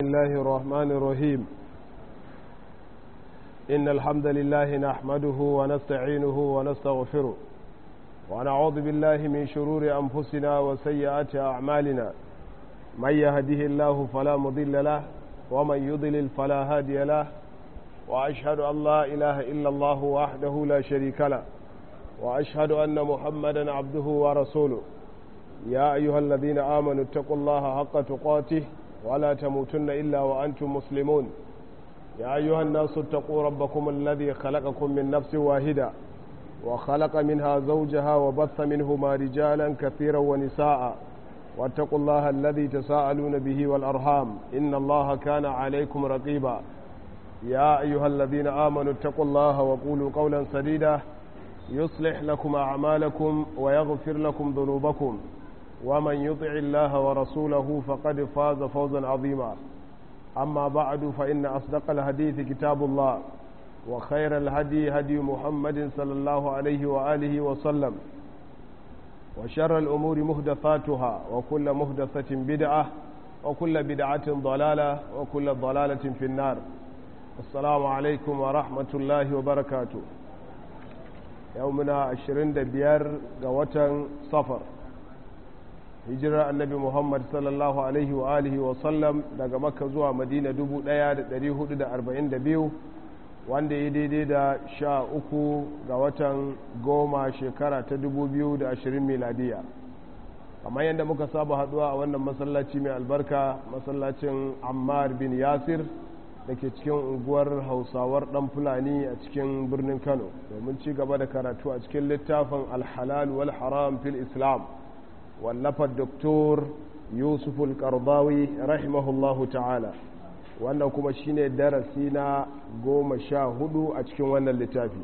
الله الرحمن الرحيم إن الحمد لله نحمده ونستعينه ونستغفره ونعوذ بالله من شرور أنفسنا وسيئات أعمالنا من يهده الله فلا مضل له ومن يضلل فلا هادي له وأشهد أن لا إله إلا الله وحده لا شريك له وأشهد أن محمدا عبده ورسوله يا أيها الذين آمنوا اتقوا الله حق تقاته ولا تموتن إلا وأنتم مسلمون يا أيها الناس اتقوا ربكم الذي خلقكم من نفس واحدة وخلق منها زوجها وبث منهما رجالا كثيرا ونساء واتقوا الله الذي تساءلون به والأرحام إن الله كان عليكم رقيبا يا أيها الذين آمنوا اتقوا الله وقولوا قولا سديدا يصلح لكم أعمالكم ويغفر لكم ذنوبكم ومن يطع الله ورسوله فقد فاز فوزا عظيما أما بعد فإن أصدق الحديث كتاب الله وخير الهدي هدي محمد صلى الله عليه وآله وسلم وشر الأمور مهدثاتها وكل مهدثة بدعة وكل بدعة ضلالة وكل ضلالة في النار السلام عليكم ورحمة الله وبركاته يومنا عشرين دبيار قوة صفر hijirar annabi muhammad sallallahu alaihi wa alihi wa sallam daga makka zuwa madina 1442 wanda ya daidai da sha uku ga watan goma shekara ta 2020 miladiya kamar yadda muka saba haduwa a wannan masallaci mai albarka masallacin ammar bin yasir da ke cikin unguwar hausawar dan fulani a cikin birnin kano domin ci gaba da karatu a cikin littafin alhalal wal haram fil islam wallafar doktor yusuf al-qardawi rahimahullahu ta'ala wannan kuma shine darasi na goma sha hudu a cikin wannan littafi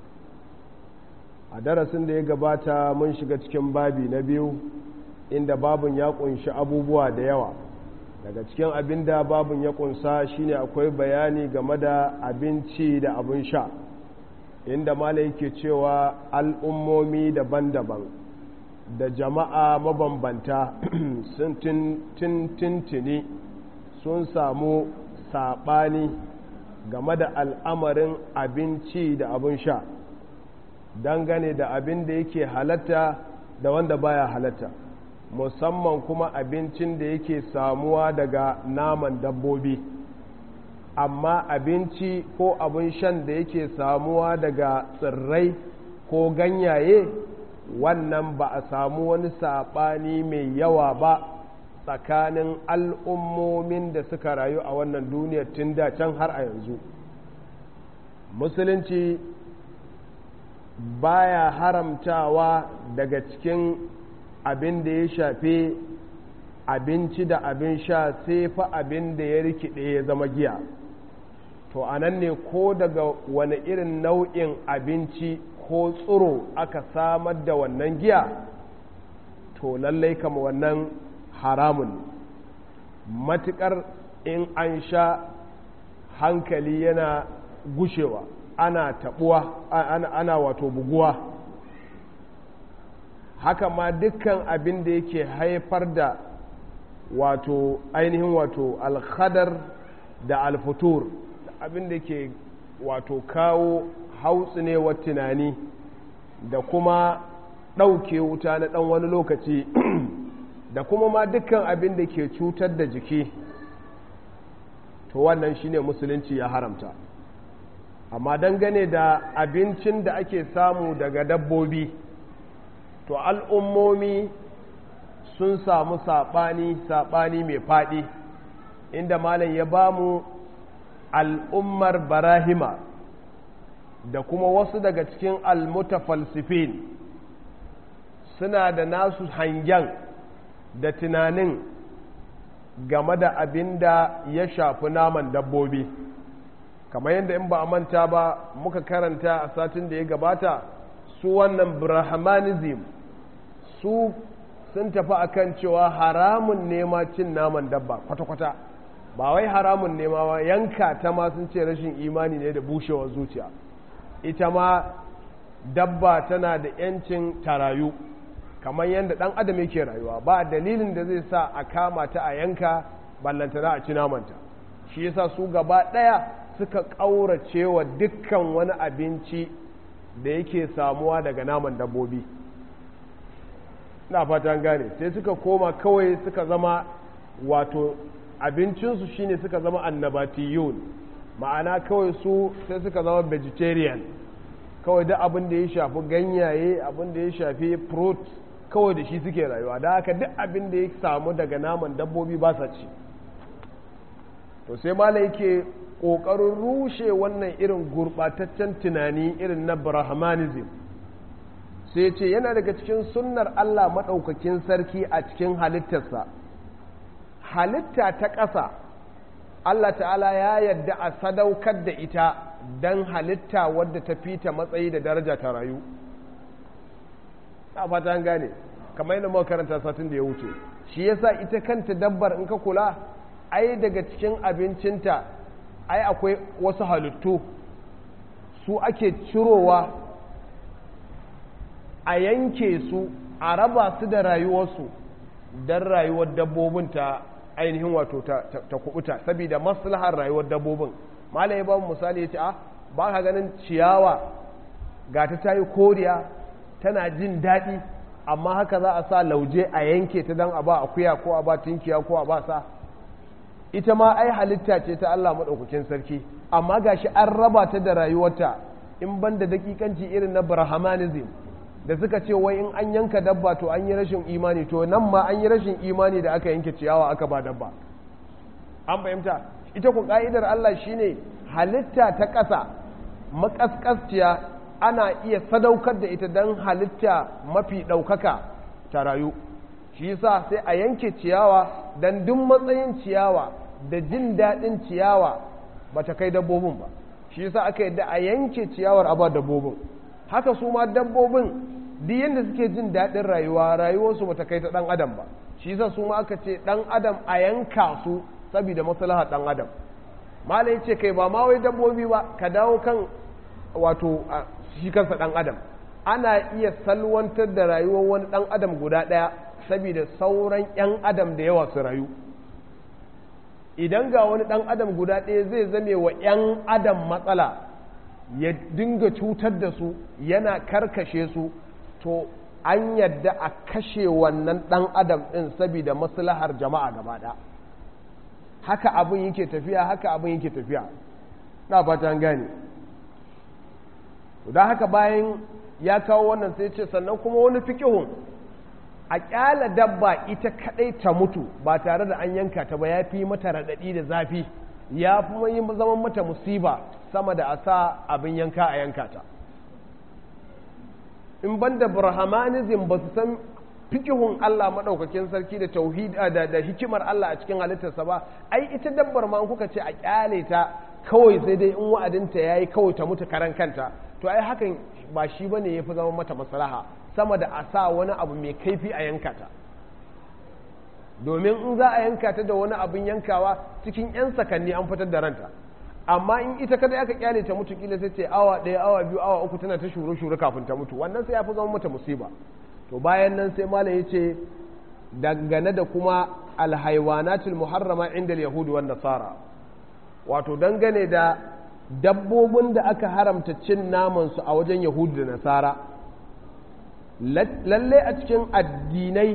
a darasin da ya gabata mun shiga cikin babi na biyu inda babun ya kunshi abubuwa da yawa daga cikin abin da babun ya kunsa shine akwai bayani game da abinci da abin sha inda mala yake cewa al'ummomi daban-daban da jama'a mabambanta sun tintini sun samu saɓani game da al'amarin abinci da abin sha dangane da abin da yake halatta da wanda baya halatta musamman kuma abincin da yake samuwa daga naman dabbobi amma abinci ko abin shan da yake samuwa daga tsirrai ko ganyaye wannan ba a samu wani saɓani mai yawa ba tsakanin al'ummomin da suka rayu a wannan duniyar tun da can har a yanzu musulunci baya haramtawa daga cikin abin da ya shafe abinci da abin sha sai fa abin da ya rikide ya zama giya to anan ne ko daga wani irin nau'in abinci ko tsiro aka samar da wannan giya to lallai kama wannan haramun matukar in an sha hankali yana gushewa ana tabuwa ana, ana wato buguwa haka ma dukkan abin da yake haifar da wato ainihin wato alkhadar da alfutur abin da ke wato kawo hautsinewar tunani da kuma ɗauke wuta na ɗan wani lokaci da kuma ma dukkan abin da ke cutar da jiki to wannan shine musulunci ya haramta amma dangane da abincin da ake samu daga dabbobi to al'ummomi sun samu saɓani saɓani mai faɗi inda malam ya bamu al'ummar barahima da kuma wasu daga cikin almutafalsifin suna da nasu hangen da tunanin game da abin da ya shafi naman dabbobi kamar yadda in ba a manta ba muka karanta a satin da ya gabata su wannan brahmanism su sun tafi akan cewa haramun nema cin naman dabba kwata-kwata ba wai haramun nema ba yanka ta ma sun ce rashin imani ne da bushewar zuciya ita ma dabba tana da 'yancin tarayu kamar yadda ɗan adam yake rayuwa ba dalilin da zai sa a kama ta a yanka ballantana a ci namanta shi yasa su gaba ɗaya suka ƙaurace wa dukkan wani abinci da yake samuwa daga naman dabbobi na fatan gane sai suka koma kawai suka zama wato abincinsu shine suka zama annabatiyun ma'ana kawai su sai suka zama vegetarian kawai da abin da ya shafi ganyaye abin da ya shafi fruit kawai da shi suke rayuwa da haka duk abin da ya samu daga naman dabbobi ba sa ci to sai mala yake ƙoƙarin rushe wannan irin gurɓataccen tunani irin na brahmanism sai ce yana daga cikin sunnar Allah maɗaukakin sarki a cikin halittarsa halitta ta ƙasa Allah ta'ala ya yadda a sadaukar da ita don halitta wadda ta fita matsayi da daraja ta rayu a fata gane kamar yadda muka karanta satin da ya wuce shi yasa ita kanta dabbar in ka kula ai daga cikin abincinta ai akwai wasu halittu su ake cirowa a yanke su a raba su da rayuwarsu don rayuwar dabbobin ta ainihin wato ta kubuta saboda maslahar rayuwar dabbobin malam ya ba mu misali ya ce a ba ka ganin ciyawa ga ta tayi koriya tana jin daɗi amma haka za a sa lauje a yanke ta don a ba akuya ko a ba tinkiya ko a ba sa ita ma ai halitta ce ta Allah maɗaukakin sarki amma gashi an raba ta da rayuwarta in ban da dakikanci irin na brahmanism da suka ce wai in an yanka dabba to an yi rashin imani to nan ma an yi rashin imani da aka yanke ciyawa aka ba dabba an fahimta ita ku ka'idar Allah shine halitta ta ƙasa makaskasciya ana iya sadaukar da ita don halitta mafi ɗaukaka ta rayu shi yasa sai a yanke ciyawa don duk matsayin ciyawa da jin daɗin ciyawa ba ta kai dabbobin ba shi yasa aka yadda a yanke ciyawar a ba dabbobin haka su ma dabbobin duk yadda suke jin daɗin rayuwa rayuwarsu ba ta kai ta ɗan adam ba shi yasa su ma aka ce ɗan adam a yanka su saboda maslahar ɗan adam malai ce kai ba ma wai dabbobi ba ka dawo kan wato shi kansa ɗan adam ana iya salwantar da rayuwar wani ɗan adam guda ɗaya saboda sauran 'yan adam da yawa su rayu idan ga wani ɗan adam guda ɗaya zai zame wa 'yan adam matsala ya dinga cutar da su yana karkashe su to an yadda a kashe wannan ɗan adam ɗin saboda maslahar jama'a gaba ɗaya haka abin yake tafiya haka abin yake tafiya na fata gane don haka bayan ya kawo wannan sai ce sannan kuma wani fikihun a kyala dabba ita kadai ta mutu ba tare da an yanka ta ba ya fi mata raɗaɗi da zafi ya fi yi zaman mata musiba sama da a sa abin yanka a yanka ta in ban da brahmanism ba su san fikihun Allah maɗaukakin sarki da tauhid da, da hikimar Allah a cikin halittarsa ba ai ita dabbar ma kuka ce a kyale ta kawai sai dai in wa'adinta ya yi kawai ta mutu karan kanta to ai hakan ba shi ba ne ya fi zama mata maslaha sama da a sa wani abu mai kaifi a yanka ta domin in za a yanka ta da wani abin yankawa cikin 'yan sakanni an fitar da ranta amma in ita kada aka kyale ta mutu kila sai ce awa ɗaya awa biyu awa uku tana ta shuru shuru kafin ta mutu wannan sai ya fi zama mata musiba to bayan nan sai malam ya ce dangane da kuma alhaiwanatul muharrama inda yahudu wan nasara wato dangane da dabbobin da aka haramta cin namansu a wajen yahudu da nasara lalle a cikin addinai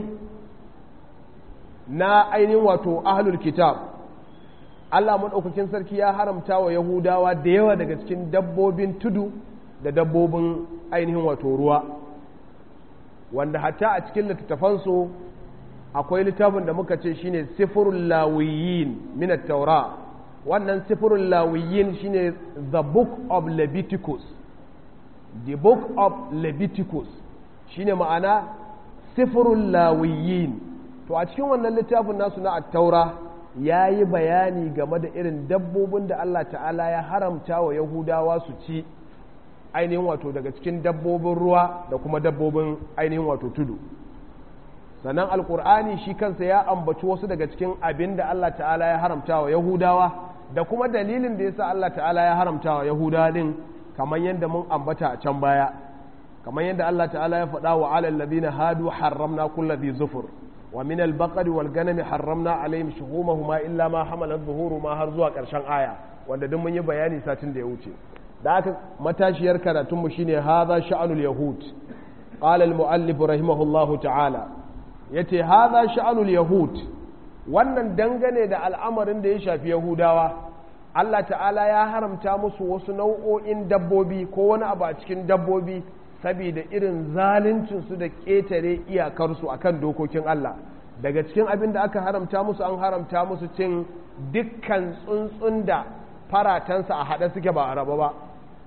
na ainihin wato ahlul kitab Allah maɗaukakin sarki ya haramta wa yahudawa da yawa daga cikin dabbobin tudu da dabbobin ainihin wato ruwa wanda hatta a cikin littattafansu akwai littafin da muka ce shine sifirul lawiyin min taura wannan sifirul lawiyin shine the book of leviticus the book of leviticus shine ma'ana sifirul lawiyin to a cikin wannan littafin nasu na attaura ya yi bayani game da irin dabbobin da Allah ta'ala ya haramta wa yahudawa su ci ainihin wato daga cikin dabbobin ruwa da kuma dabbobin ainihin wato tudu sannan alkur'ani shi kansa ya ambaci wasu daga cikin abin da Allah ta'ala ya haramta wa yahudawa da kuma dalilin da yasa Allah ta'ala ya haramta wa yahudawa din kamar yadda mun ambata a can baya kamar yadda Allah ta'ala ya faɗa wa alal ladina hadu harramna kulli dhi zufur wa min al-baqari wal ganami harramna alaihim shuhumahuma illa ma hamalat zuhuruhuma har zuwa karshen aya wanda duk mun yi bayani satin da ya wuce da aka matashiyar karatun mu shine hadha sha'anul yahud qala al-muallif rahimahullahu ta'ala yace hadha sha'anul yahud wannan dangane da al'amarin da ya shafi yahudawa Allah ta'ala ya haramta musu wasu nau'o'in dabbobi ko wani abu a cikin dabbobi saboda irin zaluncinsu da ƙetare iyakarsu akan dokokin Allah daga cikin abin da aka haramta musu an haramta musu cin dukkan tsuntsun da faratansa a haɗe suke ba a raba ba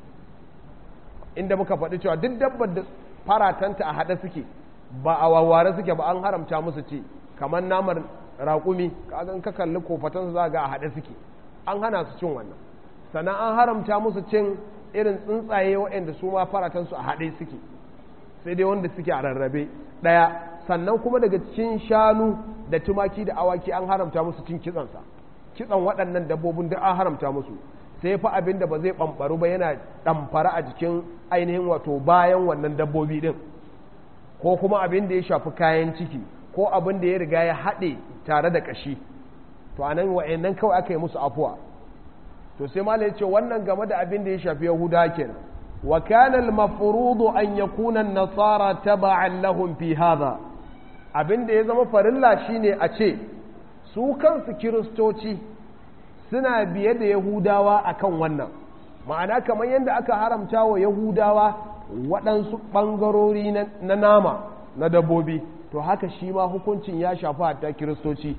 inda muka faɗi cewa duk dabbar da faratanta a haɗe suke ba a wawware suke ba an haramta musu ci kamar namar raƙumi kagan ka kalli kofatansu za ga a haɗe suke an hana su cin wannan sannan an haramta musu cin irin tsuntsaye waɗanda su ma faratansu a haɗe suke sai dai wanda suke a rarrabe ɗaya sannan kuma daga cikin shanu da tumaki da awaki an haramta musu cin kitsansa kitsan waɗannan dabbobin duk an haramta musu sai fa abin da ba zai ɓamɓaru ba yana ɗamfara a jikin ainihin wato bayan wannan dabbobi ɗin ko kuma abin da ya shafi kayan ciki ko abin da ya riga ya haɗe tare da ƙashi to anan wa'annan kawai aka yi musu afuwa to sai mala ya ce wannan game da abin da ya shafi yahuda kenan wa kana al-mafruḍu an yakuna an-nasara taba'an lahum fi hadha abin da ya zama farilla shine a ce su kansu kiristoci suna biye da yahudawa akan wannan ma'ana kamar yadda aka haramta wa yahudawa waɗansu ɓangarori na nama na dabbobi to haka shi ma hukuncin ya shafi hatta kiristoci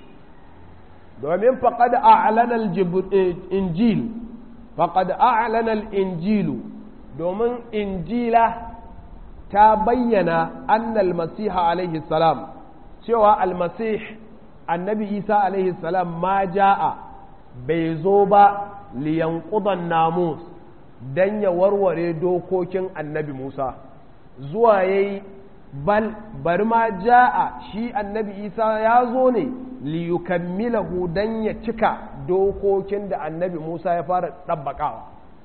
domin faƙad a'lanar injil faƙad a'lanar injilu domin injila ta bayyana annal masiha alaihi salam cewa almasih annabi isa alaihi salam ma ja'a bai zo ba liyankudan namus don ya warware dokokin annabi musa zuwa ya yi bal bari ma ja'a shi annabi isa ya zo ne liyukammilahu don ya cika dokokin da annabi musa ya fara ɗabbaƙawa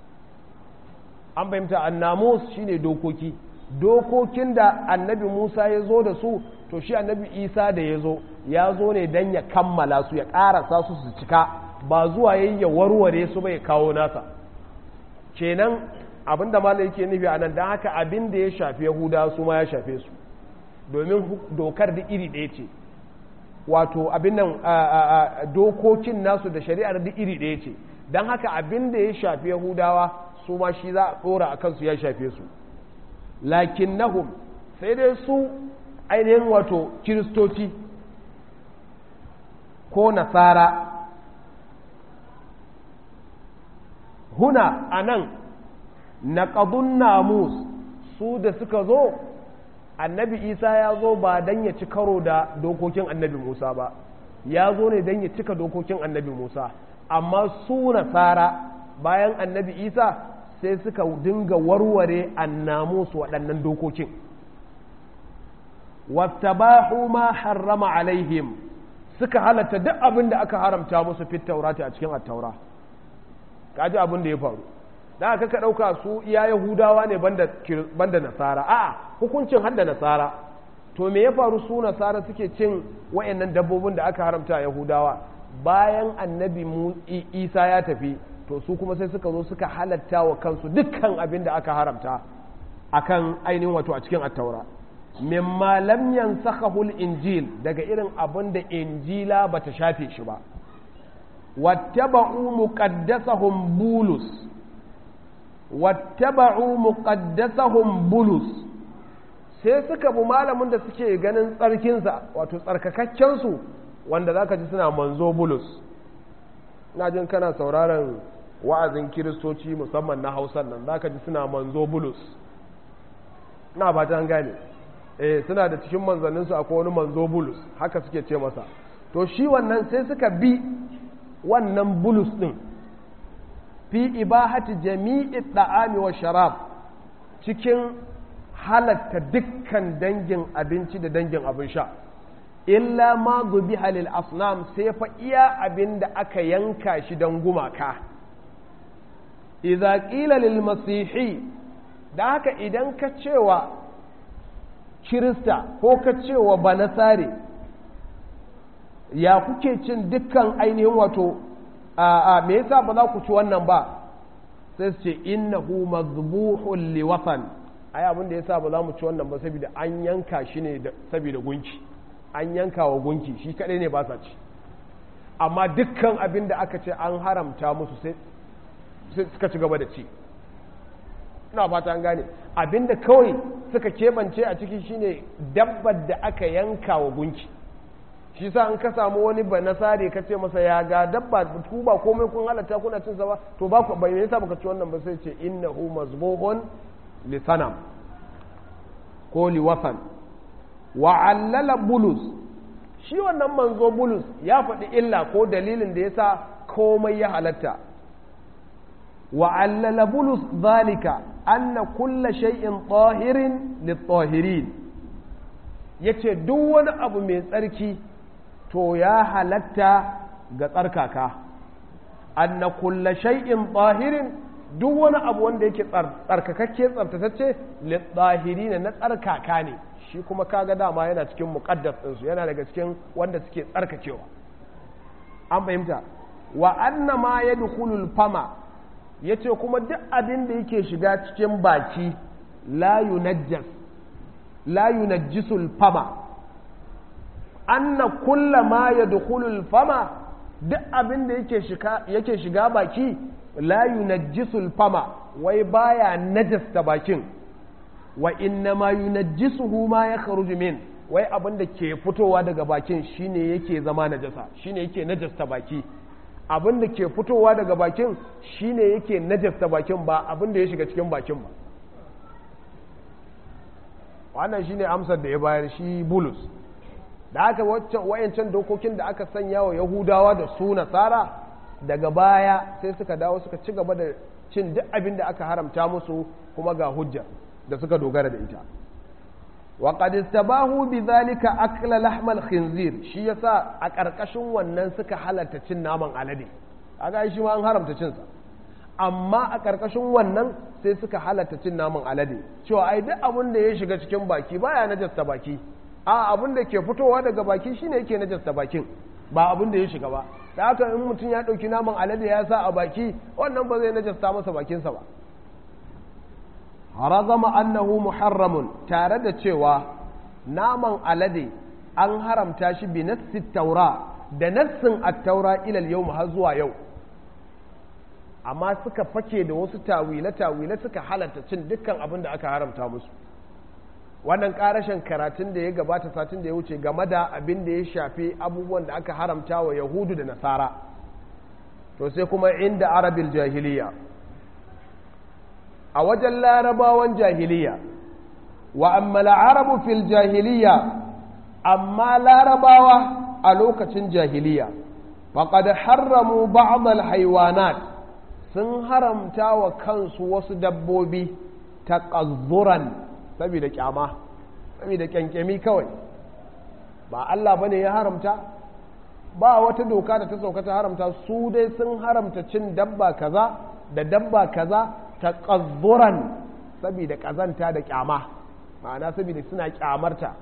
an fahimta annamus shine dokoki dokokin da annabi musa ya zo da su to shi annabi isa da ya zo ya zo ne don ya kammala su ya ƙarasa su su cika ba zuwa yayi ya warware su bai kawo nasa kenan abinda malai yake nufi a nan don haka abin da ya shafi yahuda su ma ya shafe su domin dokar da iri ɗaya ce wato abin nan dokokin nasu da shari'ar da iri ɗaya ce don haka abin da ya shafi yahudawa su ma shi za a ɗora a kansu ya shafe su lakin nahum sai dai su ainihin wato kiristoci ko nasara huna a nan naƙadun namus su da suka zo annabi isa ya zo ba don ya ci karo da dokokin annabi musa ba ya zo ne don ya cika dokokin annabi musa amma su nasara bayan annabi isa sai suka dinga warware annamus waɗannan dokokin wattabahu ma harrama alaihim suka halatta duk abin da aka haramta musu fit taurati a cikin attaura kaji abin da ya faru da aka ka ɗauka su iya yahudawa ne banda nasara a'a hukuncin hadda nasara to me ya faru su nasara suke cin wa'annan dabbobin da aka haramta a yahudawa bayan annabi isa ya tafi to su kuma sai suka zo suka halatta wa kansu dukkan abin da aka haramta akan ainihin wato a cikin attaura mimma lam yansakhahu injil daga irin abin da injila bata shafe shi ba wattaba'u muqaddasahum bulus wattaba'u muqaddasahum bulus sai suka bi malamin da suke ganin tsarkinsa wato tsarkakakken su wanda zaka ji suna manzo bulus ina jin kana sauraron wa'azin kiristoci musamman na hausan nan zaka ji suna manzo bulus na ba ta gane eh suna da cikin manzanninsu akwai wani manzo bulus haka suke ce masa to shi wannan sai suka bi wannan bulus ɗin fi ibahati jami'i da'ami wa sharab cikin halatta dukkan dangin abinci da dangin abin sha illa ma zubi halil asnam sai fa iya abin da aka yanka shi don gumaka idza qila lil masihi da haka idan ka cewa kirista ko ka cewa banasare ya kuke cin dukkan ainihin wato a me yasa ba za ku ci wannan ba sai su ce innahu mazbuhun li watan ai abin da yasa ba za mu ci wannan ba saboda an yanka shi ne saboda gunki an yanka wa gunki shi kadai ne ba sa ci amma dukkan abin da aka ce an haramta musu sai suka ci gaba da ci ina fata an gane abin da kawai suka keɓance a ciki shine dabbar da aka yanka wa gunki shi sa an ka samu wani ba nasare ka ce masa ya ga dabba ku ba komai kun halatta kuna cin sa ba to ba ku bai yasa baka ci wannan ba sai ce innahu mazbuhun li sanam ko li wasan wa allala bulus shi wannan manzo bulus ya faɗi illa ko dalilin da yasa komai ya halatta wa allala bulus zalika anna kulla shay'in tahirin lit-tahirin yace duk wani abu mai tsarki to ya halatta ga tsarkaka anna kulla shay'in tahirin duk wani abu wanda yake tsarkakakke tsartatacce lit-tahirin na tsarkaka ne shi kuma kaga dama yana cikin muqaddas ɗinsu yana daga cikin wanda suke tsarkakewa an fahimta wa anna ma yadkhulul fama yace kuma duk abin da yake shiga cikin baki la yunajjas la yunajjisul fama anna kulla ma yadkhulul fama duk abin da yake shiga yake shiga baki la yunajjisul fama wai baya najasta bakin wa inna ma yunajjisuhu ma yakhruju min wai abin da ke fitowa daga bakin shine yake zama najasa shine yake najasta baki abin da ke fitowa daga bakin shine yake najasta bakin ba abin da ya shiga cikin bakin ba wannan shine amsar da ya bayar shi bulus da aka wayancan dokokin da aka sanya wa yahudawa da su nasara daga baya sai suka dawo suka ci gaba da cin duk abin da aka haramta musu kuma ga hujja da suka dogara da ita wa qad istabahu bidhalika akla lahmal khinzir shi yasa a karkashin wannan suka halatta cin naman alade kaga shi ma an haramta cin sa amma a karkashin wannan sai suka halatta cin naman alade cewa ai duk abin da ya shiga cikin baki baya najasta baki a abin da ke fitowa daga baki shine yake najasta bakin ba abin da ya shiga ba da haka in mutum ya ɗauki naman alade ya sa a baki wannan ba zai najasta masa bakinsa ba razama annahu muharramun tare da cewa naman alade an haramta shi bi nassi taura da nassin at-taura ilal yau har zuwa yau amma suka fake da wasu tawile-tawile suka halatta cin dukkan abin da aka haramta musu wannan karashin karatun da ya gabata satin da ya wuce game da abin da ya shafi abubuwan da aka haramta wa yahudu da nasara to sai kuma inda arabil jahiliya a wajen larabawan jahiliya wa amma arabu fil jahiliya amma larabawa a lokacin jahiliya faqad harramu ba'd al haywanat sun haramta wa kansu wasu dabbobi taqazzuran saboda kyama saboda kyankyami kawai ba Allah bane ya haramta ba wata doka da ta sauka ta haramta su dai sun haramta cin dabba kaza da dabba kaza ta ƙazzuran saboda ƙazanta da kyama ma'ana saboda suna kyamarta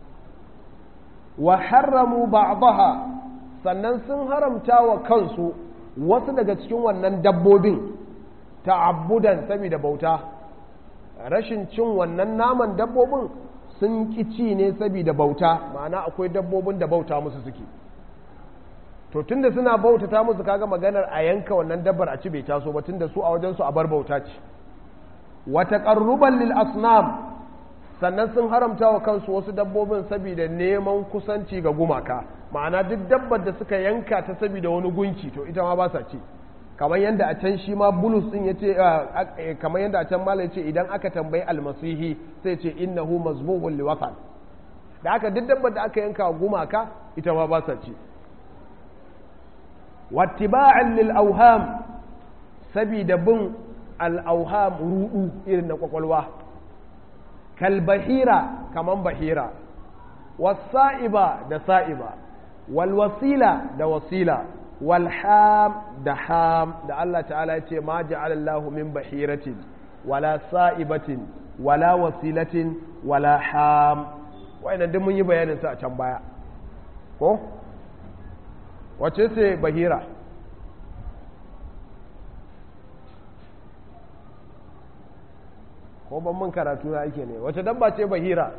wa harramu ba'daha sannan sun haramta wa kansu wasu daga cikin wannan dabbobin ta'abbudan saboda bauta rashin cin wannan naman dabbobin sun ci ne saboda bauta ma'ana akwai dabbobin da bauta musu suke to tunda suna bautata musu kaga maganar a yanka wannan dabbar a ci bai taso ba tunda su a wajen su a bar bauta ce wa taqarruban lil asnam sannan sun haramta wa kansu wasu dabbobin saboda neman kusanci ga gumaka ma'ana duk dabbar da suka yanka ta saboda wani gunki to ita ma ba sa ci kamar yadda a can shi ma bulus din yace kamar yadda a can malai ce idan aka tambayi almasihi sai ce innahu mazbuhun liwatan da aka duk dabbar da aka yanka gumaka ita ma ba sa ci wattiba'an lil auham sabida bin al auham rudu irin na kwakwalwa kal bahira kaman bahira wasa'iba da sa'iba wal wasila da wasila wal ham da ham da Allah ta'ala ya ce ma ja'ala Allahu min bahiratin wala sa'ibatin wala wasilatin wala ham wa'annan duk mun yi bayanin su a can baya ko wace ce bahira ko ban mun karatu na ake ne wace dabba ce bahira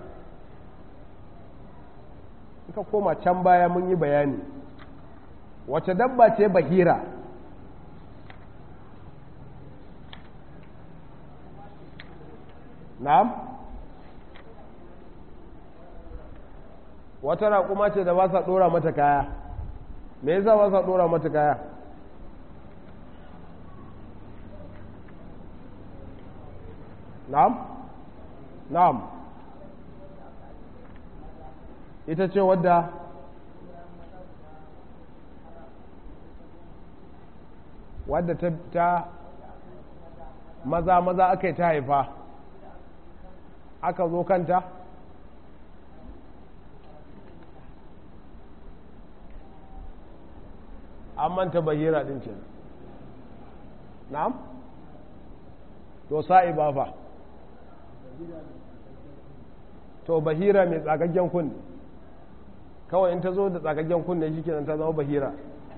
ka koma can baya mun yi bayani wace dabba ce bahira na'am wata raƙuma ce da ba sa ɗora mata kaya me yasa ba sa ɗora mata kaya na'am na'am ita ce wadda wadda ta, ta maza maza aka yi ta haifa aka zo kanta an manta bahira din ce na'am to sa'i ba fa to bahira mai tsagaggen kunne kawai in ta zo da tsagaggen kunne shi kenan ta zama bahira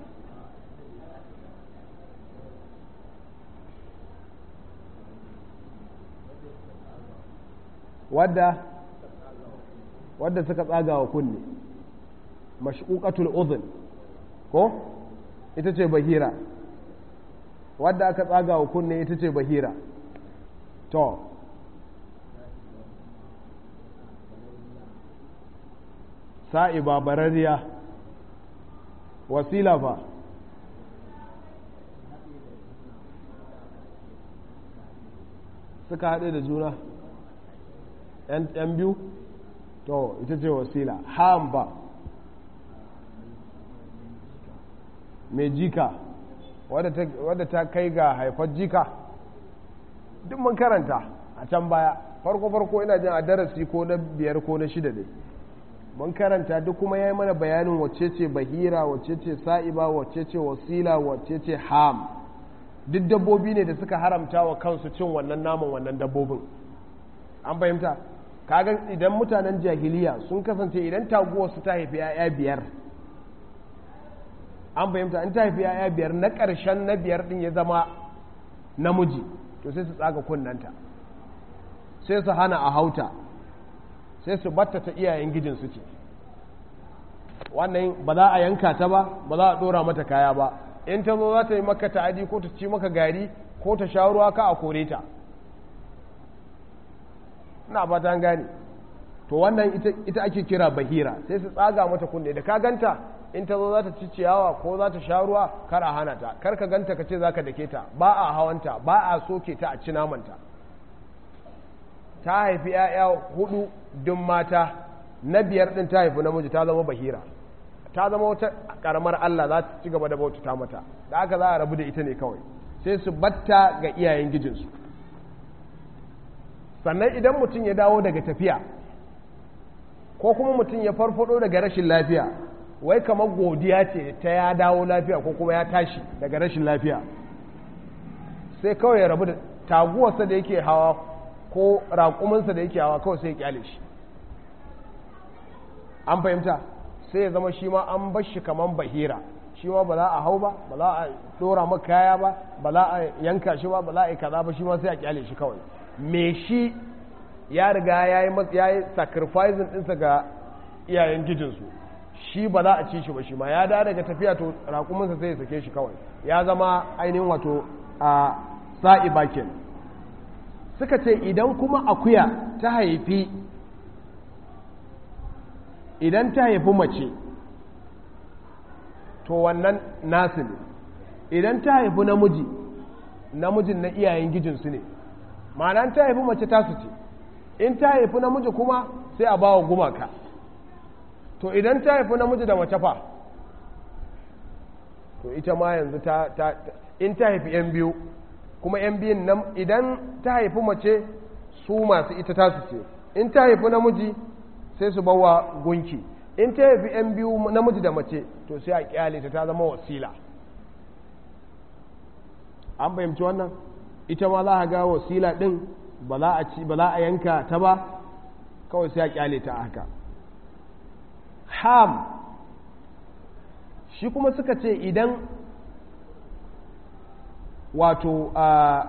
wadda wadda suka tsaga wa kunne mashquqatul udhun ko ita ce bahira wadda aka tsaga wa kunne ita ce bahira to sa'iba barariya wasila fa suka haɗe da juna ‘yan biyu to ita ce wasila ham ba mai jika wadda ta kai ga haifar jika duk mun karanta a can baya farko-farko ina jin a darasi ko na biyar ko na shida dai mun karanta duk kuma ya yi mana bayanin wacce ce bahira wacce ce sa'iba wacce ce wasila wacce ce ham duk dabbobi ne da suka haramta wa kansu cin wannan naman wannan dabbobin an fahimta kaga idan mutanen jahiliya sun kasance idan taguwar su ta haifi 'ya'ya biyar an fahimta in ta haifi 'ya'ya biyar na ƙarshen na biyar din ya zama namiji to sai su tsaga kunnanta sai su hana a hauta sai su batta ta iyayen gijin su ce wannan ba za a yanka ta ba ba za a dora mata kaya ba in ta zo za ta yi maka ta'adi ko ta ci maka gari ko ta sha ruwa ka a kore ta ina ba ta gane to wannan ita ake kira bahira sai su tsaga mata kunne da ka ganta in ta zo za ta ci ciyawa ko za ta sha ruwa kar a hana ta kar ka ganta ka ce za ka dake ta ba a hawanta ba a soke ta a ci namanta ta haifi 'ya'ya hudu dun mata na biyar din ta haifi namiji ta zama bahira ta zama wata karamar Allah za ta ci gaba da bauta mata da aka za a rabu da ita ne kawai sai su batta ga iyayen gijinsu sannan idan mutum ya dawo daga tafiya ko kuma mutum ya farfado daga rashin lafiya wai kamar godiya ce ta ya dawo lafiya ko kuma ya tashi daga rashin lafiya sai kawai ya rabu da taguwarsa da yake hawa ko raƙuminsa da yake hawa kawai sai ya kyale shi an fahimta sai ya zama shi ma an bar shi kamar bahira shi ma ba za a hau ba ba za a dora maka kaya ba ba za a yanka shi ba ba za a yi kaza ba shi ma sai a kyale shi kawai me shi ya riga ya yi sacrificing ɗinsa ga iyayen gijinsu shi ba za a ci shi ba shi ma ya da daga tafiya to raƙuminsa sai ya sake shi kawai ya zama ainihin wato a sa'i bakin suka ce idan kuma akuya ta haifi idan ta haifi mace to wannan nasu ne idan ta haifi namiji namijin na iyayen gijinsu ne ma'ana ta haifi mace tasu ce in ta haifi namiji kuma sai a bawa gumaka to idan ta haifi namiji da mace fa to ita ma yanzu ta, ta, in ta haifi yan biyu kuma yan biyun nan idan ta haifi mace su masu ita tasu ce in ta haifi namiji sai su bawa gunki in ta haifi yan biyu namiji da mace to sai a kyale ta ta zama wasila an fahimci wannan ita ma za a ga wasila ɗin ba za a ci ba za a yanka ta ba kawai sai a kyale ta haka ham shi kuma suka ce idan wato a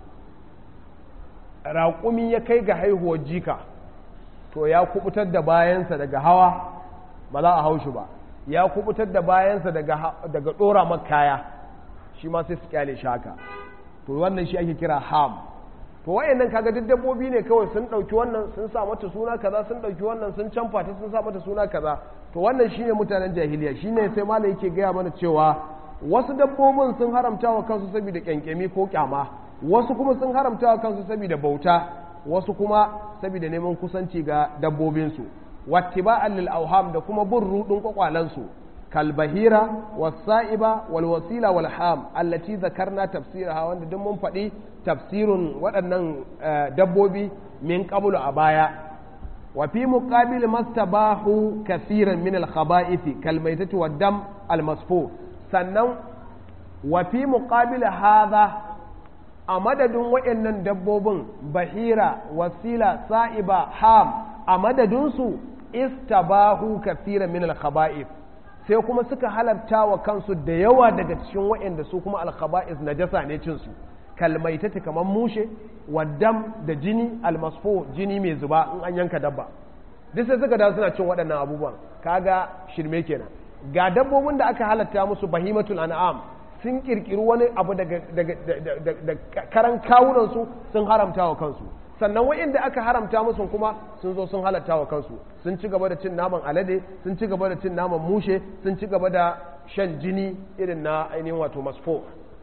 raƙumi ya kai ga haihuwar jika to ya kubutar da bayansa daga hawa ba za a hau shi ba ya kubutar da bayansa daga ɗora makaya shi ma sai su kyale shi haka to wannan shi ake kira ham to wayannan kaga duk dabbobi ne kawai sun ɗauki wannan sun sa mata suna kaza sun ɗauki wannan sun canfa ta sun sa mata suna kaza to wannan shine mutanen jahiliya shine sai malai yake gaya mana cewa wasu dabbobin sun haramta wa kansu saboda kyankyami ko kyama wasu kuma sun haramta wa kansu saboda bauta wasu kuma saboda neman kusanci ga dabbobinsu wattiba'an lil auham da kuma bin rudin kwakwalansu kalbahira wasa'iba wal wasila wal ham allati zakarna tafsiraha wanda duk mun faɗi tafsirun waɗannan dabbobi min qablu a baya wa fi muqabil mastabahu kaseeran min al khaba'ith kal maytati wad dam al masfu sannan wa fi muqabil hadha a madadin waɗannan dabbobin bahira wasila sa'iba ham a madadinsu istabahu kathira min al-khaba'ith sai kuma suka halarta wa kansu da yawa daga cikin waɗanda su kuma al-khaba'ith najasa ne cin su kalmaitati kamar mushe waddam da jini almasfo jini mai zuba in an yanka dabba duk sai suka dawo suna cin waɗannan abubuwan kaga shirme kenan ga dabbobin da aka halatta musu bahimatul an'am sun kirkiri wani abu daga karan kawunansu sun haramta wa kansu sannan wa'inda aka haramta musu kuma sun zo sun halatta wa kansu sun ci gaba da cin naman alade sun ci gaba da cin naman mushe sun ci gaba da shan jini irin na ainihin wato masfo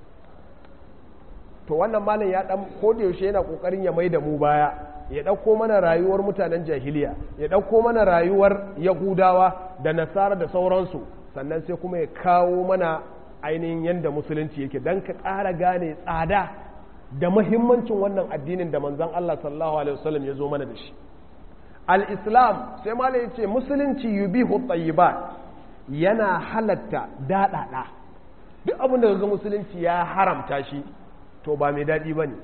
to wannan malam ya dan yaushe yana kokarin ya mai da mu baya ya ɗauko mana rayuwar mutanen jahiliya ya ɗauko mana rayuwar yahudawa da nasara da sauransu sannan sai kuma ya kawo mana ainihin yadda musulunci yake don ka ƙara gane tsada da mahimmancin wannan addinin da manzan Allah sallallahu alaihi wasallam ya zo mana da shi al-islam sai mala ya ce musulunci yubihu tayyibat yana halatta daɗaɗa duk abin da ga musulunci ya haramta shi to ba mai daɗi ba ne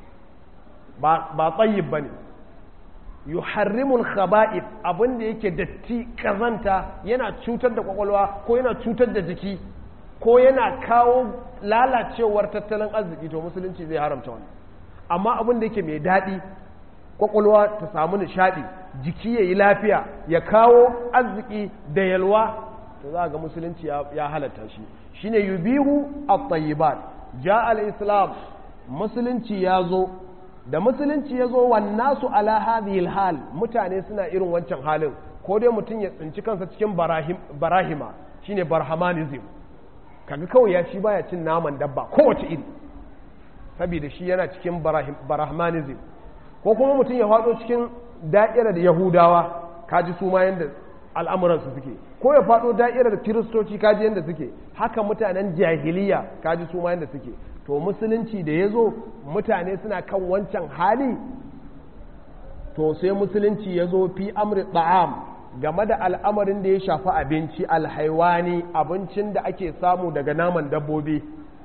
ba tsayyib ba ne yuharrimul khaba'ith abin da yake datti kazanta yana cutar da kwakwalwa ko yana cutar da jiki ko yana kawo lalacewar tattalin arziki to musulunci zai haramta wani amma abin da yake mai daɗi kwakwalwa ta samu nishaɗi jiki ya yi lafiya ya kawo arziki da yalwa to za ga musulunci ya halatta shi shine yubihu at-tayyibat ja al-islam musulunci ya zo da musulunci ya zo wannasu ala hadhihi hal mutane suna irin wancan halin ko dai mutum ya tsinci kansa cikin barahima shine barhamanism kaga kawai ya shi baya cin naman dabba kowace iri saboda shi yana cikin barahmanism ko kuma mutum ya faɗo cikin da'irar yahudawa kaji su ma yanda al'amuransu suke ko ya faɗo da'irar kiristoci kaji yanda suke haka mutanen jahiliya kaji su ma yanda suke to musulunci da ya zo mutane suna kan wancan hali to sai musulunci ya zo fi amri ta'am game da al'amarin da ya shafi abinci alhaiwani abincin da ake samu daga naman dabbobi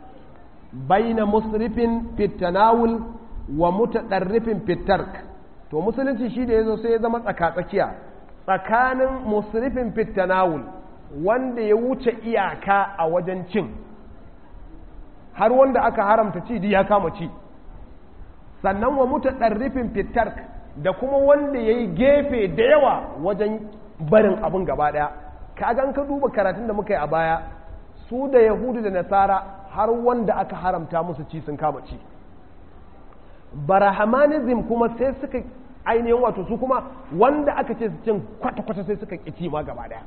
baina musrifin fitanawul wa mutaɗarrifin fitark to musulunci shi da ya zo sai ya zama tsaka-tsakiya tsakanin musrifin fitanawul wanda ya wuce iyaka a wajen cin har wanda aka haramta ci ya kama ci sannan wa muta ɗarrifin fitar da kuma wanda ya yi gefe da yawa wajen barin abin gaba ɗaya kagan ka duba karatun da muka yi a baya su da yahudu da nasara har wanda aka haramta musu ci sun kama ci barahamanizm kuma sai suka ainihin wato su kuma wanda aka ce su cin kwata-kwata sai suka ƙi ci ma gaba ɗaya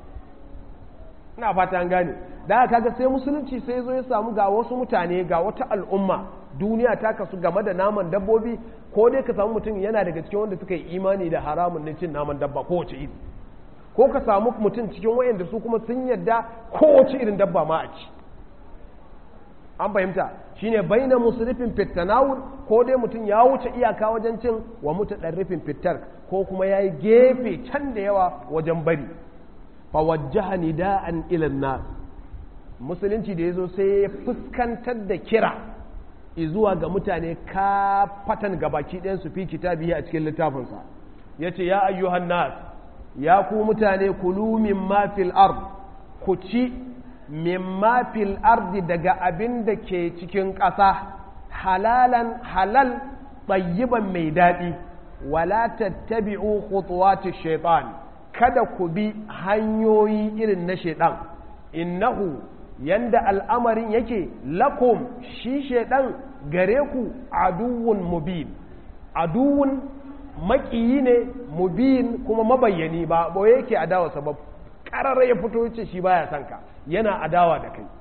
ina fata an gane da aka kaga sai musulunci sai zo ya samu ga wasu mutane ga wata al'umma duniya ta kasu game da naman dabbobi ko dai ka samu mutum yana daga cikin wanda suka yi imani da haramun na cin naman dabba kowace iri ko ka samu mutum cikin wayanda su kuma sun yarda kowace irin dabba ma a ci an fahimta shine baina musrifin fitanawul ko dai mutum ya wuce iyaka wajen cin wa mutadarrifin fitar ko kuma yayi gefe can da yawa wajen bari fawajjaha nida'an ilan nas musulunci da yazo sai ya fuskantar da kira zuwa ga mutane ka fatan gabaki ɗayan su fi kitabihi a cikin littafinsa yace ya ayyuhan nas ya ku mutane kulu mimma fil ard ku ci mimma fil ardi daga abin da ke cikin ƙasa halalan halal tayyiban mai daɗi wala tattabi'u khutuwati shaitan kada ku bi hanyoyi irin na shaitan innahu yanda al'amarin yake lakum shi shaitan gare ku aduwwun mubin aduwwun maƙiyi ne mubin kuma mabayyani ba boye yake adawa sabab ƙarar ya fito ce shi baya son ka yana adawa da kai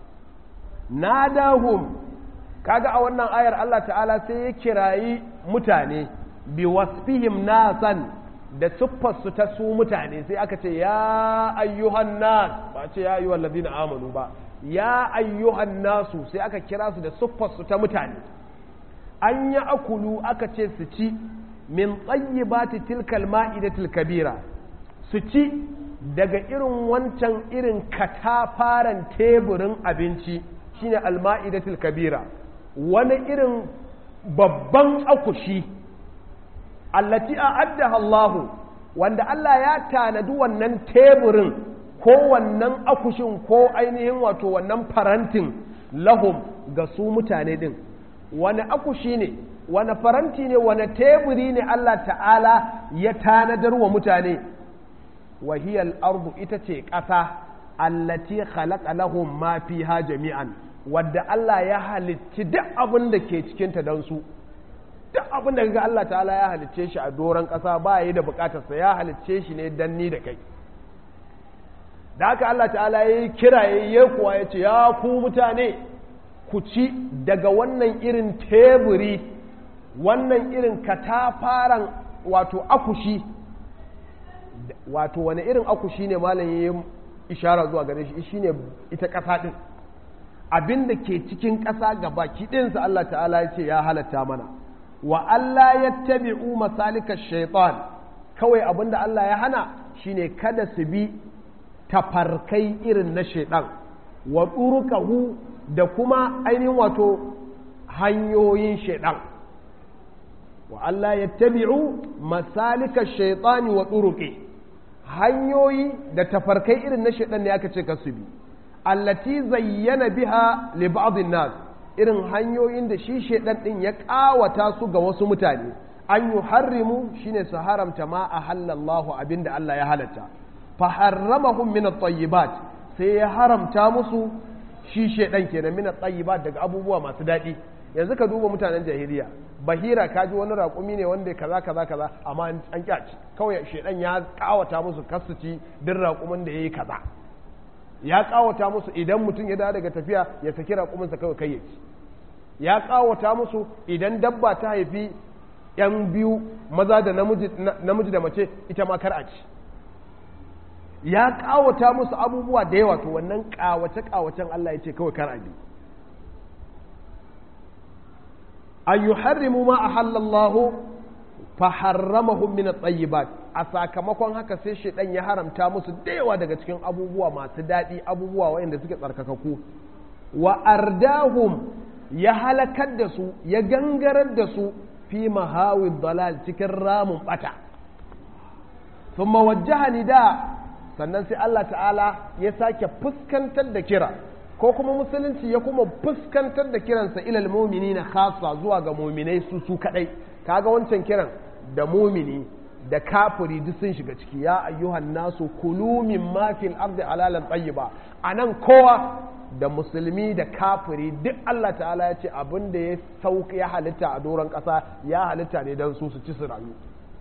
nadahum kaga a wannan ayar Allah ta'ala sai ya kirayi mutane bi wasfihim nasan da siffarsu ta su mutane sai aka ce ya ayyuhan nas ba ce ya ayyuhan ladina amanu ba ya ayyuhan nasu sai aka kira su da siffarsu ta mutane an yi akulu aka ce su ci min tsayyibati tilkal ma'idatil kabira su ci daga irin wancan irin katafaren teburin abinci shine alma'idatul kabira wani irin babban akushi allati a'addaha Allahu wanda Allah ya tanadi wannan teburin ko wannan akushin ko ainihin wato wannan farantin lahum ga su mutane din wani akushi ne wani faranti ne wani teburi ne Allah ta'ala ya tanadar wa mutane wahiyar ardu ita ce ƙasa allati khalaqa lahum ma fiha jami'an wadda Allah ya halicci duk abin da ke cikinta don su duk abin da kaga Allah ta'ala ya halicce shi a doron ƙasa ba yi da buƙatarsa ya halicce shi ne dan ni da kai da haka Allah ta'ala ya yi kira ya yi kuwa ya ce ya ku mutane ku ci daga wannan irin teburi wannan irin katafaren wato akushi wato wani irin akushi ne malam ya yi ishara zuwa gare shi shine ita ƙasa ɗin abin da ke cikin ƙasa ga baki ɗinsa Allah ta'ala ya ce ya halatta mana wa Allah ya tabi'u masalika shaitan kawai abin da Allah ya hana shine kada su bi tafarkai irin na shaitan wa turuqahu da kuma ainihin wato hanyoyin shaitan wa Allah ya tabi'u masalika shaitani wa turuqi hanyoyi da tafarkai irin na shaitan ne aka ce ka su bi allati zayyana biha li ba'dhin nas irin hanyoyin da shi shedan din ya kawata su ga wasu mutane an yuharrimu shine su haramta ma ahallallahu abinda Allah ya halatta fa harramahum min at-tayyibat sai ya haramta musu shi shedan kenan min at-tayyibat daga abubuwa masu dadi yanzu ka duba mutanen jahiliya bahira kaji wani raƙumi ne wanda kaza kaza kaza amma an kyaci kawai shedan ya kawata musu kasuci din raƙumin da yayi kaza ya kawata musu idan mutum ya dawo daga tafiya ya saki raƙuminsa kawai kai ya ci ya kawata musu idan dabba ta haifi yan biyu maza da namiji da mace ita ma kar a ci ya kawata musu abubuwa da yawa to wannan kawace kawacen Allah ya ce kawai kar a bi an yuharrimu ma ahallallahu fa harramahum min at-tayyibat a sakamakon haka sai shaidan ya haramta musu da yawa daga cikin abubuwa masu daɗi abubuwa waɗanda suke tsarkakaku wa ardahum ya halakar da su ya gangarar da su fi mahawin dalal cikin ramin bata thumma wajjaha nida sannan sai Allah ta'ala ya sake fuskantar da kira ko kuma musulunci ya kuma fuskantar da kiransa ilal mu'minina khassa zuwa ga mu'minai su su kadai kaga wancan kiran da mumini da kafiri duk sun shiga ciki ya ayyuhan nasu kulu min ma fil ardi halalan tayyiba anan kowa da musulmi da kafiri duk Allah ta'ala ya ce abin da ya sauka ya halitta a doron ƙasa ya halitta ne don su su ci su rayu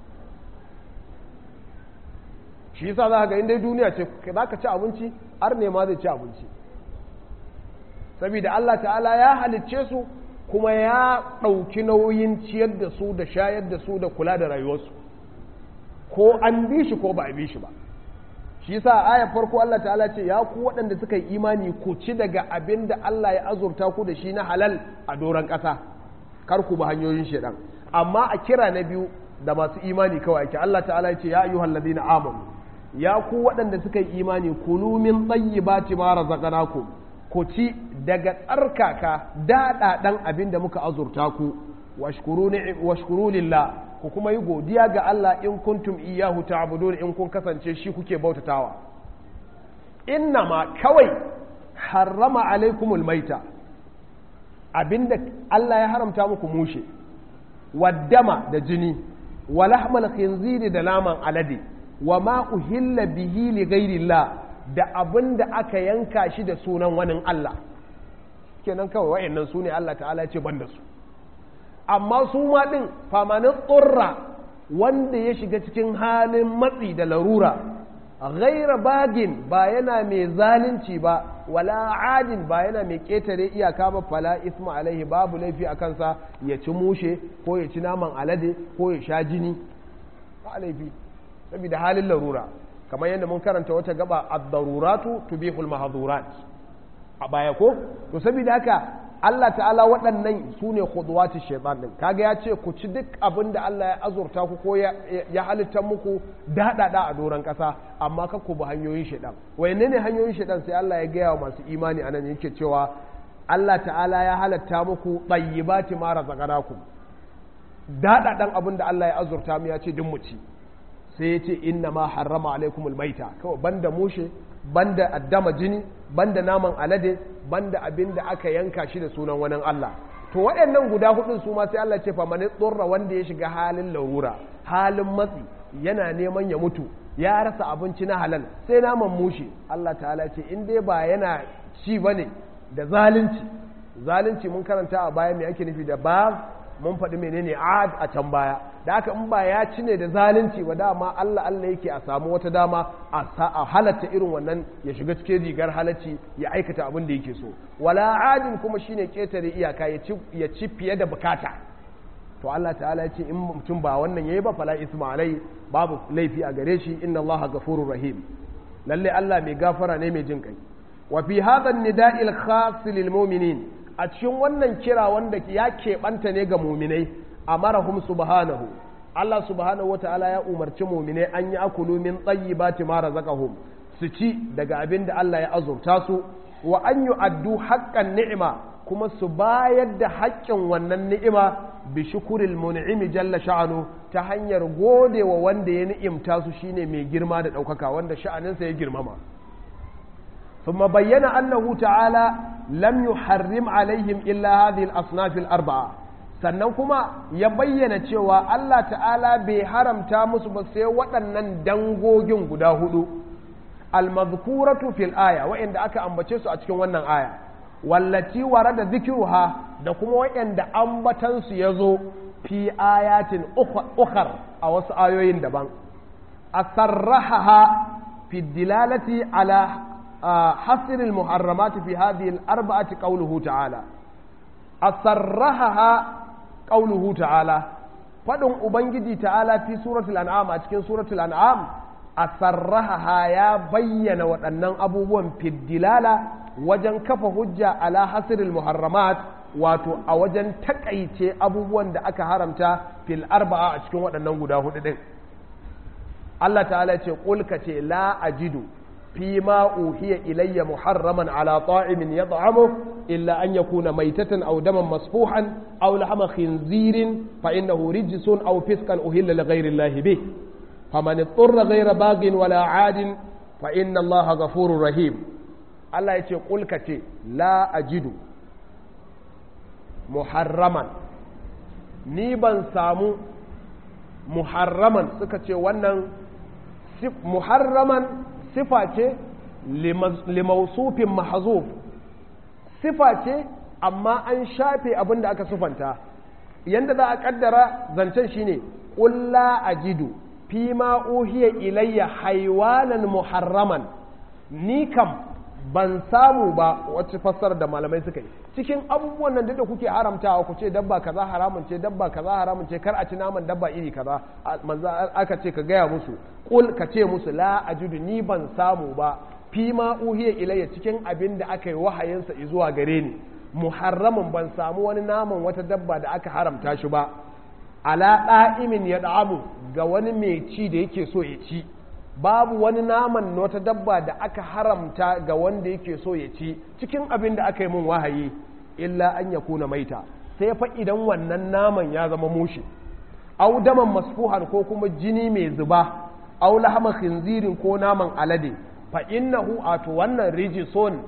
shi yasa za ka ga inda duniya ce za ka ci abinci har ne ma zai ci abinci saboda Allah ta'ala ya halicce su kuma ya ɗauki nauyin ciyar da su da shayar da su da kula da rayuwarsu ko an bi shi ko ba a bi shi ba shi yasa ayar farko Allah ta'ala ce ya ku waɗanda suka yi imani ku ci daga abin da Allah ya azurta ku da shi na halal a doron ƙasa kar ku ba hanyoyin shaidan amma a kira na biyu da masu imani kawai ake Allah ta'ala ya ce ya ayyuhal ladina amanu ya ku waɗanda suka yi imani kulu min tayyibati ma razaqnakum ku ci daga tsarkaka daɗaɗan abin da muka azurta ku washkuru lillah ku kuma yi godiya ga Allah in kuntum iyahu ta'budun in kun kasance shi kuke bautatawa inna ma kawai harrama alaikumul maita abinda Allah ya haramta muku mushe waddama da jini wa lahmal khinziri da naman alade wa ma uhilla bihi li ghairillah da abinda aka yanka shi da sunan wani Allah kenan kawai wayannan su ne Allah ta'ala ce ban da su amma su ma din famanin tsurra wanda ya shiga cikin halin matsi da larura ghaira bagin ba yana mai zalunci ba wala adin ba yana mai ƙetare iyaka ba fala isma alaihi babu laifi a kansa ya ci mushe ko ya ci naman alade ko ya sha jini ba laifi saboda halin larura kamar yadda mun karanta wata gaba ad-daruratu tubihul mahdhurat a baya ko to saboda haka Allah ta'ala waɗannan su ne khudwati shaitan din kaga ya ce ku ci duk abin da Allah ya azurta ku ko ya halitta muku daɗaɗa a doron ƙasa amma ka ku bi hanyoyin shaitan wayanne ne hanyoyin shaitan sai Allah ya gaya wa masu imani anan yake cewa Allah ta'ala ya halatta muku tayyibati ma razaqnakum daɗaɗan abin da Allah ya azurta mu ya ce duk mu ci sai ya ce inna ma harrama alaikumul maita kawai banda mushe banda addama jini banda naman alade banda abin da aka yanka shi da sunan wani Allah to waɗannan guda hudun su ma sai Allah ce fa mani tsorra wanda ya shiga halin larura halin matsi yana neman ya mutu ya rasa abinci na halal sai naman mushe Allah ta'ala ce in dai ba yana ci bane da zalunci zalunci mun karanta a baya me ake nufi da ba mun faɗi menene ad a can baya da haka in ba ya ci ne da zalunci ba dama Allah Allah yake a samu wata dama a halatta irin wannan ya shiga cikin rigar halacci ya aikata abin da yake so wala adin kuma shine ketare iyaka ya ci fiye da bukata to Allah ta'ala ya ce in mutum ba wannan yayi ba fala isma alai babu laifi a gare shi inna Allah ghafurur rahim lalle Allah mai gafara ne mai jin kai wa fi hadha an-nida'il khas lil mu'minin a cikin wannan kira wanda ya keɓanta ne ga muminai a marahum subhanahu Allah subhanahu wa ta'ala ya umarci muminai an yi akulu min tsayyibati ma razaqahum su ci daga abin da Allah ya azurta su wa an yi addu haƙƙan ni'ima kuma su bayar da haƙƙin wannan ni'ima bi shukuril mun'imi jalla sha'anu ta hanyar gode wa wanda ya ni'imta su shine mai girma da ɗaukaka wanda sha'aninsa ya girmama ثم بين أنه تعالى لم يحرم عليهم إلا هذه الأصناف الأربعة sannan kuma ya bayyana cewa Allah ta'ala bai haramta musu ba sai waɗannan dangogin guda hudu almazkuratu fil aya wa'inda aka ambace su a cikin wannan aya wallati warada zikruha da kuma wa'inda ambatan su yazo fi ayatin ukhar a wasu ayoyin daban asarrahaha fi dilalati ala حصر المحرمات في هذه الأربعة قوله تعالى أصرحها قوله تعالى فدن أبنجي تعالى في سورة الأنعام أتكين سورة الأنعام أصرحها يا بين وأنن أبوهم في الدلالة وجن كف هجة على حصر المحرمات wato a wajen takaice abubuwan da aka haramta fil arba'a a cikin waɗannan guda hudu din Allah ta'ala ce ƙulka ce la ajidu فيما أوحي إلي محرما على طاعم يطعمه إلا أن يكون ميتة أو دما مصفوحا أو لحم خنزير فإنه رجس أو فسقا أهل لغير الله به فمن اضطر غير باغ ولا عاد فإن الله غفور رحيم الله يقول كتي لا أجد محرما نيبا سامو محرما سكتي ونن محرما sifa ce limausufin mahazuf sifa ce amma an shafe abin da aka sufanta yadda za a kaddara zancen shine ƙulla a jidu fi ma uhiya ilayya haiwanan muharraman ni kam ban samu ba wacce fassara da malamai suka yi cikin abubuwan nan da kuke haramtawa ku ce dabba kaza haramun ce dabba kaza haramun ce kar a ci naman dabba iri kaza manzo aka ce ka gaya musu kul ka ce musu la ajudu ni ban samu ba fi ma uhiya ilayya cikin abin da aka yi wahayinsa zuwa gare ni muharramun ban samu wani naman wata dabba da aka haramta shi ba ala da'imin ya da'amu ga wani mai ci da yake so ya ci babu wani naman wata dabba da aka haramta ga wanda yake so ya ci cikin abin da aka yi mun wahayi illa an ya kuna maita sai fa idan wannan naman ya zama mushi au daman masfuhan ko kuma jini mai zuba au lahama khinzirin ko naman alade fa innahu ato wannan rijison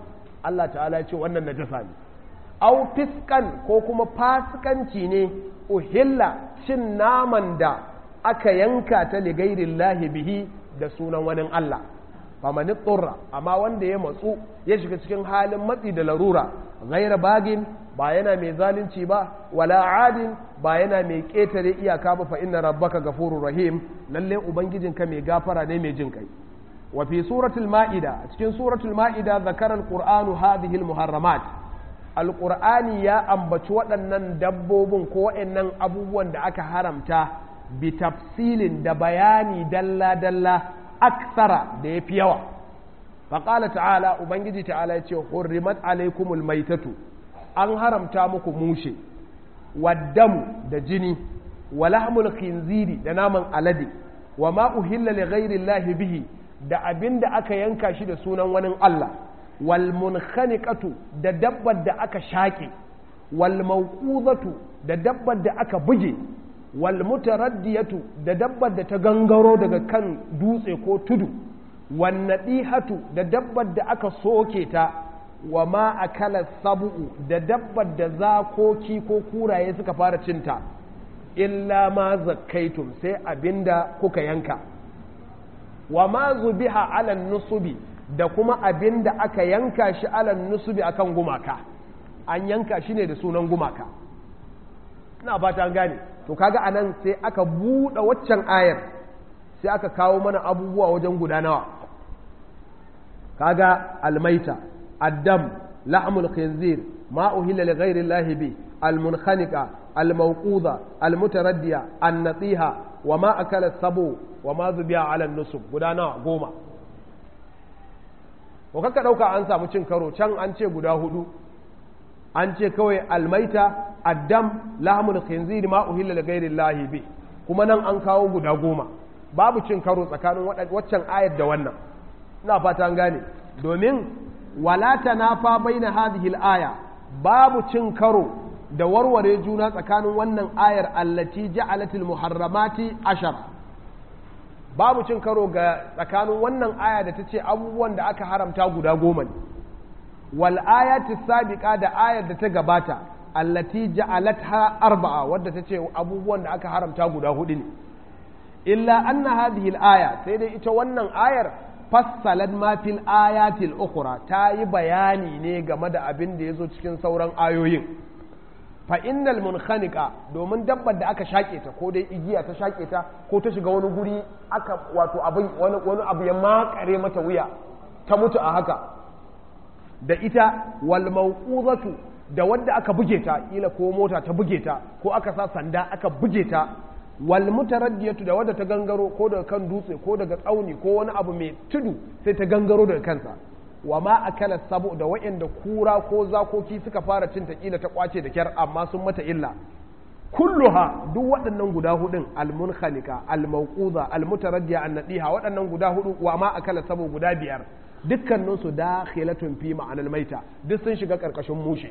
Allah ta'ala ya ce wannan najasa ne au fiskan ko kuma fasikanci ne uhilla cin naman da aka yanka ta ligairin lahi bihi da sunan wani Allah famani tsurra amma wanda ya matsu ya shiga cikin halin matsi da larura gaira bagin ba yana mai zalunci ba wala adin ba yana mai ƙetare iyaka ba fa inna rabbaka gafurur rahim lalle ubangijinka mai gafara ne mai jin kai wa fi suratul ma'ida cikin suratul ma'ida zakara alqur'anu hadhihi almuharramat alqur'ani ya ambaci waɗannan dabbobin ko waɗannan abubuwan da aka haramta bi tafsilin da bayani dalla dalla aksara da yafi yawa faqala ta'ala ubangiji ta'ala yace hurrimat alaykumul maitatu an haramta muku mushe waddamu da jini wa lahmul khinziri da naman alade wa ma uhilla li ghairi bihi da abin da aka yanka shi da sunan wani Allah wal munkhaniqatu da dabbar da aka shaƙe wal mawqudatu da dabbar da aka buge wal mutaraddiyatu da dabbar da ta gangaro daga kan dutse ko tudu wan nadihatu da dabbar da aka soke ta wa ma akala sabu'u da dabbar da zakoki ko kuraye suka fara cinta illa ma zakkaitum sai abinda kuka yanka wa ma zubiha ala nusubi da kuma abin da aka yanka shi ala nusubi akan gumaka an yanka shi ne da sunan gumaka ina fata an gane to kaga anan sai aka buɗe waccan ayar sai aka kawo mana abubuwa wajen guda nawa kaga almaita addam la'amul khinzir ma uhilla li ghairi llahi bi almunkhaniqa almawquda almutaraddiya annatiha wa ma akala sabu wa ma zubiya ala nusub guda nawa goma ko kaka dauka an samu cin karo can an ce guda hudu an ce kawai almaita addam lahmul khinzir ma uhilla li ghairi llahi bi kuma nan an kawo guda goma babu cin karo tsakanin waccan ayar da wannan ina fata an gane domin wala tanafa baina hadhihi al-aya babu cin karo da warware juna tsakanin wannan ayar allati ja'alatil muharramati ashara babu cin karo ga tsakanin wannan aya da ta ce abubuwan da aka haramta guda goma ne wal ayati sabiqa da ayar da ta gabata allati ja'alatha arba'a wadda ta ce abubuwan da aka haramta guda hudu ne illa anna hadhihi al-aya sai dai ita wannan ayar fassalat ma fil ayatil ukhra ta yi bayani ne game da abin da yazo cikin sauran ayoyin fa innal munkhaniqa domin dabbar da aka shake ta ko dai igiya ta shake ta ko ta shiga wani guri aka wato abin wani wani abu ya makare mata wuya ta mutu a haka da ita wal mawqudatu da wadda aka buge ta kila ko mota ta buge ta ko aka sa sanda aka buge ta wal mutaraddiyatu da wadda ta gangaro ko daga kan dutse ko daga tsauni ko wani abu mai tudu sai ta gangaro daga kansa wa ma akala sabu da wa'anda kura ko zakoki suka fara cin ta kila ta kwace da kyar amma sun mata illa kulluha duk waɗannan guda hudun almunkhaliqa almawquza almutaraddiya annadiha waɗannan guda hudu wa ma akala sabu guda biyar dukkanin su dakhilatun fi ma'anal maita duk sun shiga karkashin mushe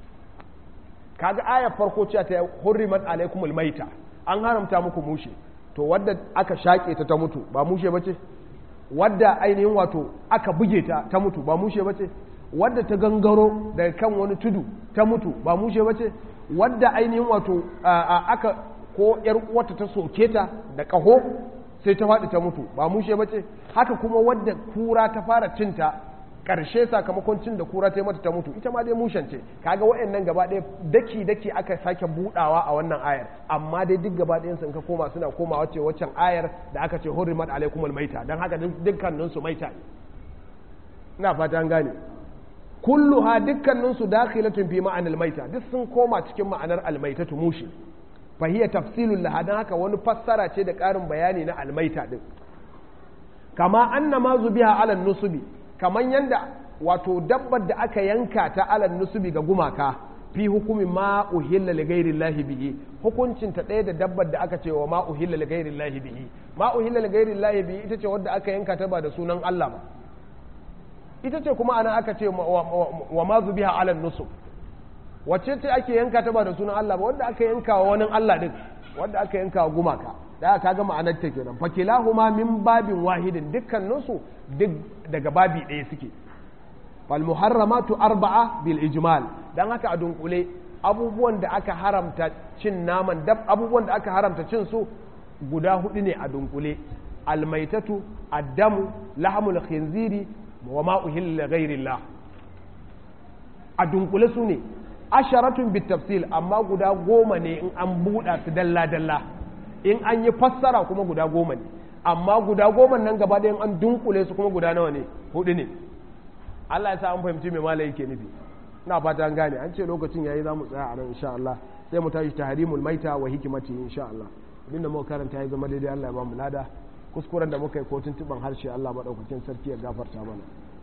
kaga ayar farko cewa ta hurrimat alaikumul maita an haramta muku mushe to wadda aka shaƙe ta ta mutu ba mushe bace wadda ainihin wato aka buge ta ta mutu ba mushe bace wadda ta gangaro daga kan wani tudu ta mutu ba mushe bace wadda ainihin wato aka ko yar uwarta ta soke ta da ƙaho sai ta faɗi ta mutu ba mushe bace haka kuma wadda kura ta fara cinta ƙarshe sakamakon cin da kura ta yi mata ta mutu ita ma dai mushen ce kaga waɗannan gaba ɗaya daki daki aka sake buɗawa a wannan ayar amma dai duk gaba ɗayan sun ka koma suna koma wace waccan ayar da aka ce hurrimat alaikumul maita dan haka dukkanin su maita ne ina fata an gane kulluha dukkanin su dakhilatun fi ma'anil maita duk sun koma cikin ma'anar almaitatu mushi fa hiya tafsilul laha dan haka wani fassara ce da ƙarin bayani na almaita din kama annama zubiha ala nusubi kamar yadda wato dabbar da aka yanka ta alal nusubi ga gumaka fi hukumin ma uhilla li ghairi llahi bihi hukuncin ta ɗaya da dabbar da aka ce wa ma uhilla li ghairi llahi bihi ma uhilla li ghairi llahi bihi ita ce wadda aka yanka ta ba da sunan Allah ba ita ce kuma ana aka ce wa ma zubiha alal nusub wacce ce ake yanka ta ba da sunan Allah ba wadda aka yanka wa wani Allah din wadda aka yanka wa gumaka da aka ga ma'anar ta kenan fakilahuma min babin wahidin dukkaninsu duk daga babi ɗaya suke fal muharramatu arba'a bil ijmal dan haka a dunkule abubuwan da aka haramta cin naman dab abubuwan da aka haramta cin su guda hudu ne a dunkule almaitatu addamu lahamul khinziri wa ma uhilla ghairillah a dunkule su ne asharatun bit tafsil amma guda goma ne in an buɗa su dalla dalla in an yi fassara kuma guda goma ne amma guda goma nan gaba ɗayan an dunkule su kuma guda nawa ne hudu ne Allah ya sa an fahimci me malai yake nufi ina fata an gane an ce lokacin yayi za mu tsaya a nan insha Allah sai mu tashi tahrimul maita wa hikimati insha Allah abinda muka karanta ya zama daidai Allah ya ba mu lada kuskuren da muka yi ko tuntuban harshe Allah madaukakin sarki ya gafarta mana